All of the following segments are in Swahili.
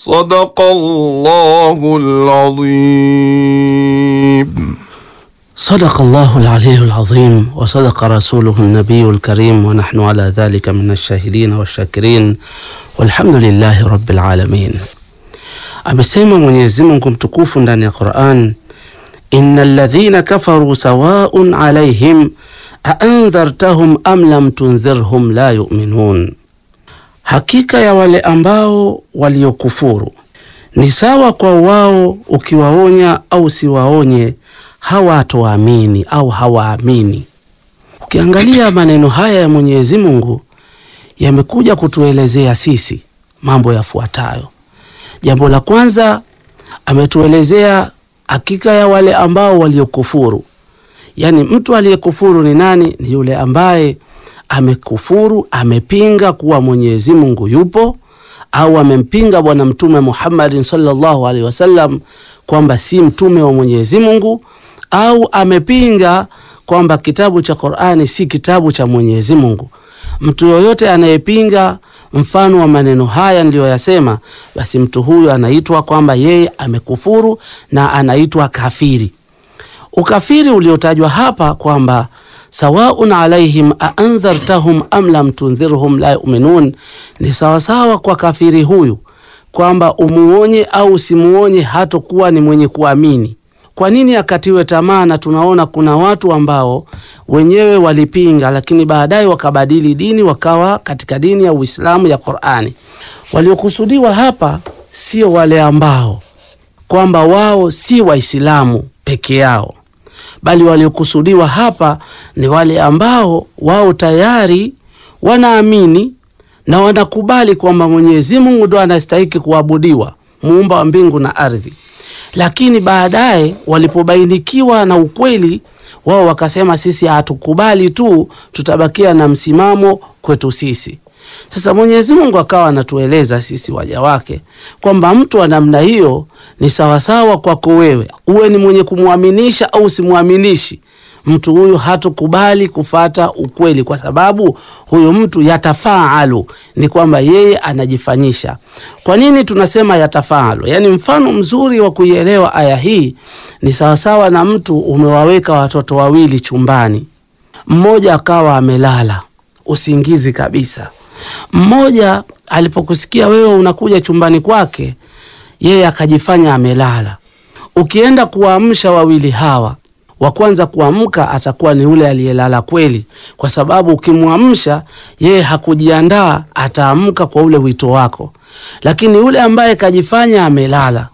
صدق الله العظيم صدق الله العلي العظيم وصدق رسوله النبي الكريم ونحن على ذلك من الشاهدين والشاكرين والحمد lillahi rabbil alamin. Amesema Mwenyezi Mungu mtukufu ndani ya Qur'an, innal ladhina kafaru sawaun alaihim aandhartahum am lam tundhirhum la yu'minun, hakika ya wale ambao waliokufuru ni sawa kwa wao, ukiwaonya au siwaonye hawatoamini au hawaamini. Ukiangalia maneno haya ya Mwenyezi Mungu yamekuja kutuelezea sisi mambo yafuatayo. Jambo la kwanza, ametuelezea hakika ya wale ambao waliokufuru. Yaani, mtu aliyekufuru ni nani? Ni yule ambaye amekufuru, amepinga kuwa Mwenyezi Mungu yupo, au amempinga Bwana Mtume Muhammadin sallallahu alaihi wasallam kwamba si mtume wa Mwenyezi Mungu, au amepinga kwamba kitabu cha Qur'ani si kitabu cha Mwenyezi Mungu. Mtu yoyote anayepinga mfano wa maneno haya niliyoyasema, basi mtu huyu anaitwa kwamba yeye amekufuru na anaitwa kafiri. Ukafiri uliotajwa hapa kwamba sawaun alaihim aandhartahum am lam tundhirhum la yuminun, ni sawasawa kwa kafiri huyu kwamba umuonye au usimuonye hatokuwa ni mwenye kuamini. Kwa nini akatiwe tamaa? Na tunaona kuna watu ambao wenyewe walipinga, lakini baadaye wakabadili dini, wakawa katika dini ya Uislamu ya Qur'ani. Waliokusudiwa hapa sio wale ambao kwamba wao si Waislamu peke yao, bali waliokusudiwa hapa ni wale ambao wao tayari wanaamini na wanakubali kwamba Mwenyezi Mungu ndo anastahiki kuabudiwa, muumba wa mbingu na ardhi lakini baadaye walipobainikiwa na ukweli wao wakasema, sisi hatukubali tu, tutabakia na msimamo kwetu sisi. Sasa Mwenyezi Mungu akawa anatueleza sisi waja wake kwamba mtu wa namna hiyo ni sawasawa kwako wewe, uwe ni mwenye kumwaminisha au simwaminishi mtu huyu hatukubali kufata ukweli, kwa sababu huyu mtu yatafaalu, ni kwamba yeye anajifanyisha. Kwa nini tunasema yatafaalu? Yaani, mfano mzuri wa kuielewa aya hii ni sawasawa na mtu umewaweka watoto wawili chumbani, mmoja akawa amelala usingizi kabisa. Mmoja alipokusikia wewe unakuja chumbani kwake, yeye akajifanya amelala. Ukienda kuwaamsha wawili hawa wa kwanza kuamka atakuwa ni yule aliyelala kweli, kwa sababu ukimwamsha yeye hakujiandaa, ataamka kwa ule wito wako. Lakini yule ambaye kajifanya amelala,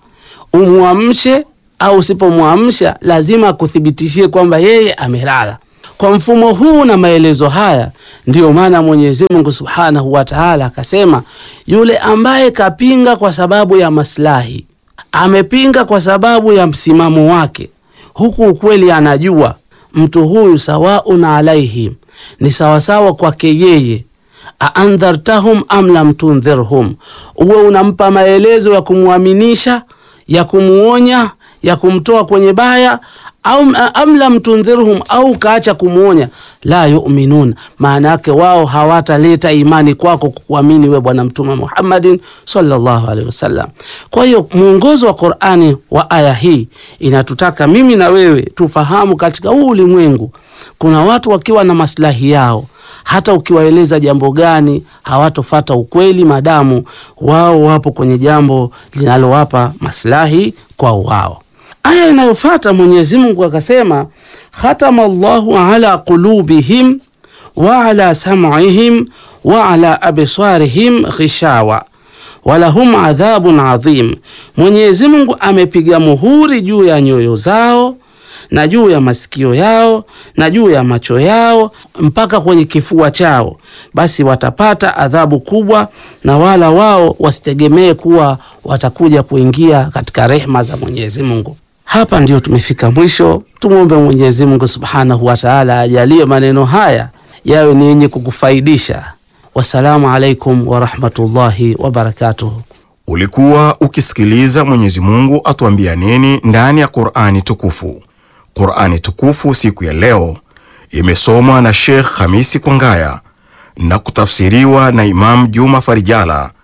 umwamshe au usipomwamsha, lazima akuthibitishie kwamba yeye amelala. Kwa mfumo huu na maelezo haya, ndiyo maana Mwenyezi Mungu Subhanahu wa Ta'ala akasema, yule ambaye kapinga kwa sababu ya maslahi, amepinga kwa sababu ya msimamo wake huku ukweli anajua mtu huyu sawaun alaihim, ni sawasawa kwake yeye. aandhartahum am lam tundhirhum, uwe unampa maelezo ya kumwaminisha, ya kumuonya, ya kumtoa kwenye baya au am lam tundhirhum, au kaacha kumwonya, la yuminun, maana yake wao hawataleta imani kwako kukuamini we Bwana Mtume Muhammadin sallallahu alaihi wasallam. Kwa hiyo mwongozo wa Qur'ani wa aya hii inatutaka mimi na wewe tufahamu, katika huu ulimwengu kuna watu wakiwa na maslahi yao hata ukiwaeleza jambo gani hawatofata ukweli, madamu wao wapo kwenye jambo linalowapa maslahi kwa wao. Aya inayofata Mwenyezi Mungu akasema, khatama Allahu ala qulubihim wa ala sam'ihim wa ala absarihim ghishawa walahum adhabun adhim, Mwenyezi Mungu amepiga muhuri juu ya nyoyo zao na juu ya masikio yao na juu ya macho yao mpaka kwenye kifua chao, basi watapata adhabu kubwa, na wala wao wasitegemee kuwa watakuja kuingia katika rehma za Mwenyezi Mungu. Hapa ndio tumefika mwisho. Tumwombe Mwenyezi Mungu Subhanahu wa Ta'ala ajalie maneno haya yawe ni yenye kukufaidisha. Wassalamu alaikum warahmatullahi wabarakatuh. Ulikuwa ukisikiliza Mwenyezi Mungu atuambia nini ndani ya Qur'ani tukufu. Qur'ani tukufu siku ya leo imesomwa na Sheikh Hamisi Kwangaya na kutafsiriwa na Imam Juma Farijala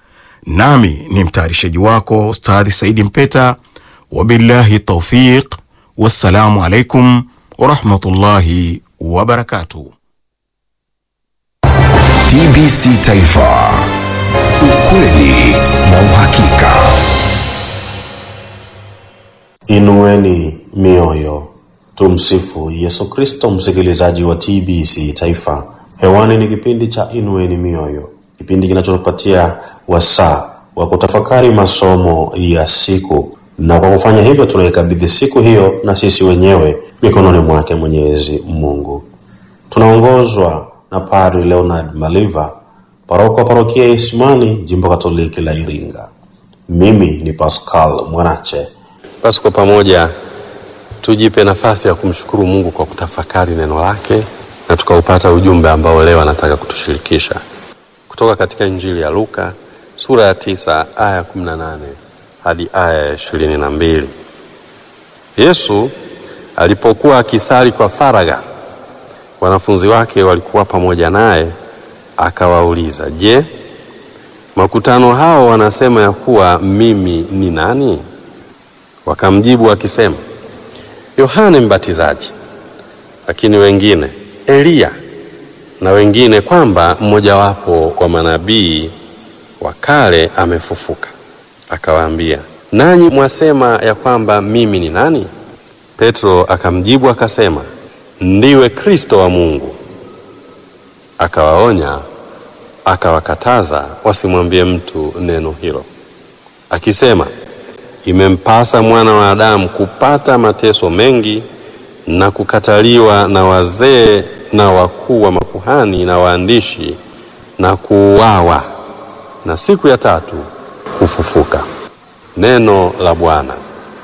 nami ni mtayarishaji wako Ustadhi Saidi Mpeta. Wabillahi taufiq, wassalamu alaikum warahmatullahi wabarakatuh. TBC Taifa, ukweli na uhakika. Inueni mioyo, tumsifu Yesu Kristo. Msikilizaji wa TBC Taifa, hewani ni kipindi cha Inueni Mioyo, kipindi kinachotupatia wasaa wa kutafakari masomo ya siku, na kwa kufanya hivyo tunaikabidhi siku hiyo na sisi wenyewe mikononi mwake Mwenyezi Mungu. Tunaongozwa na Padri Leonard Maliva, paroko wa parokia ya Isimani, jimbo Katoliki la Iringa. Mimi ni Pascal Mwanache. Basi kwa pamoja tujipe nafasi ya kumshukuru Mungu kwa kutafakari neno lake na tukaupata ujumbe ambao leo anataka kutushirikisha kutoka katika Injili ya Luka sura ya tisa aya ya kumi na nane hadi aya ya ishirini na mbili. Yesu alipokuwa akisali kwa faragha, wanafunzi wake walikuwa pamoja naye, akawauliza, je, makutano hao wanasema ya kuwa mimi ni nani? Wakamjibu wakisema, Yohane Mbatizaji, lakini wengine Eliya, na wengine kwamba mmojawapo wa manabii wa kale amefufuka. Akawaambia, nanyi mwasema ya kwamba mimi ni nani? Petro akamjibu akasema, ndiwe Kristo wa Mungu. Akawaonya, akawakataza wasimwambie mtu neno hilo, akisema imempasa mwana wa Adamu kupata mateso mengi na kukataliwa na wazee na wakuu wa makuhani na waandishi na kuuawa na siku ya tatu kufufuka. Neno la Bwana.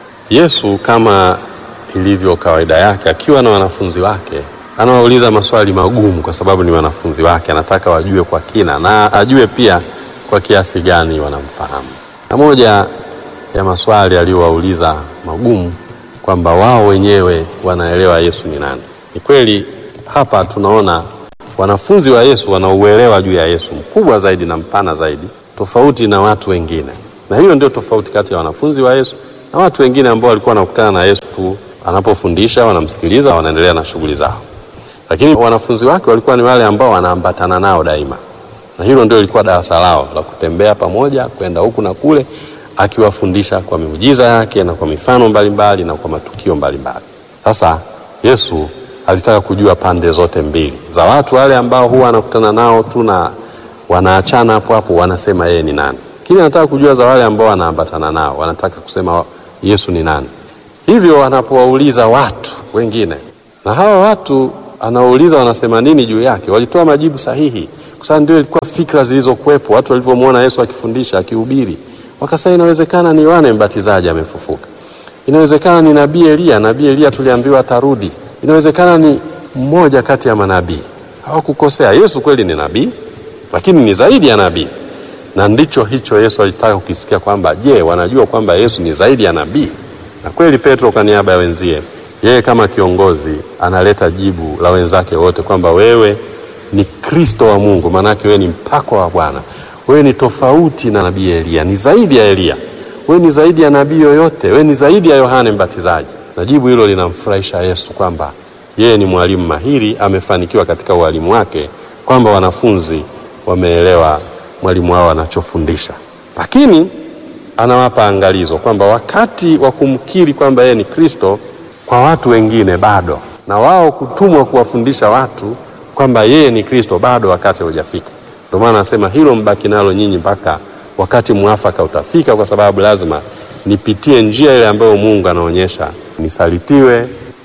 Yesu kama ilivyo kawaida yake, akiwa na wanafunzi wake, anawauliza maswali magumu, kwa sababu ni wanafunzi wake, anataka wajue kwa kina na ajue pia kwa kiasi gani wanamfahamu. Na moja ya maswali aliyowauliza magumu kwamba wao wenyewe wanaelewa Yesu ni nani. Ni kweli hapa tunaona wanafunzi wa Yesu wanauelewa juu ya Yesu mkubwa zaidi na mpana zaidi, tofauti na watu wengine, na hiyo ndio tofauti kati ya wanafunzi wa Yesu na watu wengine ambao walikuwa wanakutana na Yesu tu anapofundisha, wanamsikiliza, wanaendelea na shughuli zao. Lakini wanafunzi wake walikuwa ni wale ambao wanaambatana nao daima, na hilo ndio ilikuwa darasa lao la kutembea pamoja, kwenda huku na kule akiwafundisha kwa miujiza yake na kwa mifano mbalimbali mbali, na kwa matukio mbalimbali. Sasa Yesu alitaka kujua pande zote mbili za watu wale ambao huwa anakutana nao tu na wanaachana hapo hapo, wanasema yeye ni nani, lakini anataka kujua za wale ambao wanaambatana nao, wanataka kusema Yesu ni nani. Hivyo anapowauliza watu wengine, na hawa watu anaouliza wanasema nini juu yake, walitoa majibu sahihi, kwa sababu ndio ilikuwa fikra zilizokuwepo watu walivyomwona Yesu akifundisha, akihubiri wakasema inawezekana ni Yohane Mbatizaji amefufuka, inawezekana ni nabii Eliya. Nabii Eliya tuliambiwa atarudi, inawezekana ni mmoja kati ya manabii. Hawakukosea. Yesu kweli ni nabii, lakini ni zaidi ya nabii, na ndicho hicho Yesu alitaka kukisikia, kwamba je, wanajua kwamba Yesu ni zaidi ya nabii? Na kweli Petro kwa niaba ya wenzie, yeye kama kiongozi analeta jibu la wenzake wote kwamba wewe ni Kristo wa Mungu, maanake wewe ni mpako wa Bwana wewe ni tofauti na nabii Eliya, ni zaidi ya Eliya, wewe ni zaidi ya nabii yoyote, wewe ni zaidi ya Yohane Mbatizaji. Na jibu hilo linamfurahisha Yesu kwamba yeye ni mwalimu mahiri, amefanikiwa katika ualimu wake, kwamba wanafunzi wameelewa mwalimu wao anachofundisha. Lakini anawapa angalizo kwamba wakati wa kumkiri kwamba yeye ni Kristo kwa watu wengine bado, na wao kutumwa kuwafundisha watu kwamba yeye ni Kristo bado, wakati haujafika. Ndio maana anasema hilo mbaki nalo nyinyi mpaka wakati mwafaka utafika, kwa sababu lazima nipitie njia ile ambayo Mungu anaonyesha, nisalitiwe,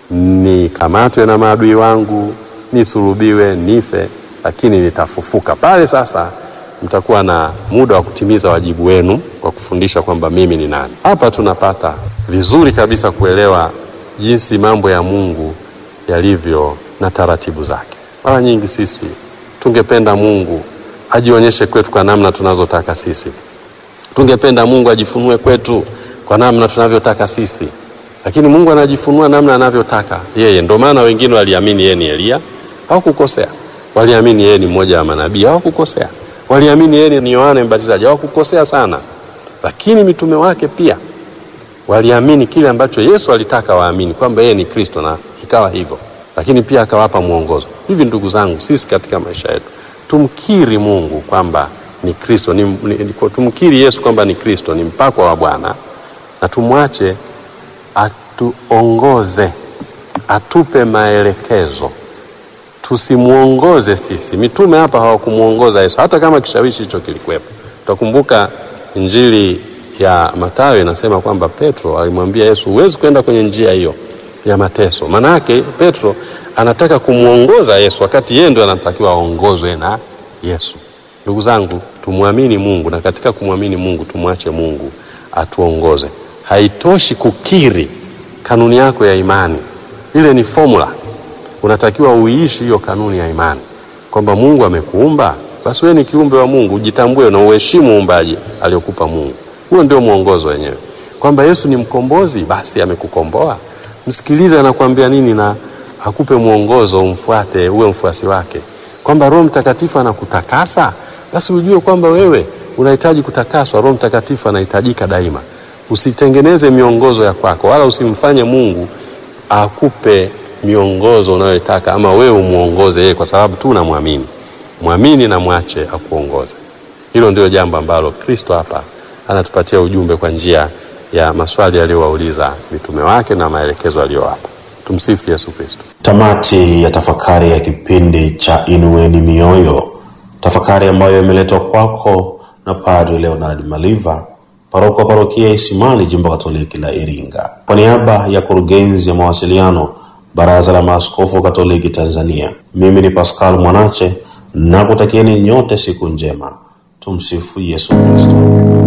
nikamatwe na maadui wangu, nisulubiwe, nife, lakini nitafufuka. Pale sasa mtakuwa na muda wa kutimiza wajibu wenu kwa kufundisha kwamba mimi ni nani. Hapa tunapata vizuri kabisa kuelewa jinsi mambo ya Mungu yalivyo na taratibu zake. Mara nyingi sisi tungependa Mungu ajionyeshe kwetu kwa namna tunazotaka sisi, tungependa Mungu ajifunue kwetu kwa namna tunavyotaka sisi, lakini Mungu anajifunua namna anavyotaka yeye. Ndio maana wengine waliamini yeye ni Eliya, hawakukosea. Waliamini yeye ni mmoja wa manabii, hawakukosea. waliamini yeye ni Yohana Mbatizaji, hawakukosea sana, lakini mitume wake pia waliamini kile ambacho Yesu alitaka waamini kwamba yeye ni Kristo, na ikawa hivyo, lakini pia akawapa mwongozo. Hivi ndugu zangu, sisi katika maisha yetu tumkiri Mungu kwamba ni Kristo, ni, ni, ni, tumkiri Yesu kwamba ni Kristo, ni mpakwa wa Bwana, na tumwache atuongoze, atupe maelekezo tusimwongoze sisi. Mitume hapa hawakumwongoza Yesu, hata kama kishawishi hicho kilikuwepo. Utakumbuka Injili ya Mathayo inasema kwamba Petro alimwambia Yesu, huwezi kwenda kwenye njia hiyo ya mateso. Maana yake Petro anataka kumwongoza Yesu wakati yeye ndio anatakiwa aongozwe na Yesu. Ndugu zangu, tumwamini Mungu na katika kumwamini Mungu tumwache Mungu atuongoze. Haitoshi kukiri kanuni yako ya imani, ile ni formula unatakiwa uiishi hiyo kanuni ya imani kwamba Mungu amekuumba, basi wewe ni kiumbe wa Mungu, ujitambue na uheshimu uumbaji aliokupa Mungu. Huo ndio mwongozo wenyewe, kwamba Yesu ni mkombozi, basi amekukomboa. Msikilize anakuambia nini na akupe mwongozo, umfuate, uwe mfuasi wake. Kwamba Roho Mtakatifu anakutakasa, basi ujue kwamba wewe unahitaji kutakaswa. Roho Mtakatifu anahitajika daima. Usitengeneze miongozo ya kwako, wala usimfanye Mungu akupe miongozo unayotaka ama wewe umuongoze yeye, kwa sababu tu unamwamini. Mwamini na mwache akuongoze. Hilo ndio jambo ambalo Kristo hapa anatupatia ujumbe kwa njia ya maswali aliyowauliza mitume wake na maelekezo aliyowapa. Tumsifu Yesu Kristo. Tamati ya tafakari ya kipindi cha Inueni Mioyo, tafakari ambayo imeletwa kwako na Padre Leonard Maliva, paroko wa parokia Isimani, jimbo Katoliki la Iringa, kwa niaba ya kurugenzi ya mawasiliano Baraza la Maaskofu Katoliki Tanzania. Mimi ni Pascal Mwanache na kutakieni nyote siku njema. Tumsifu Yesu Kristo.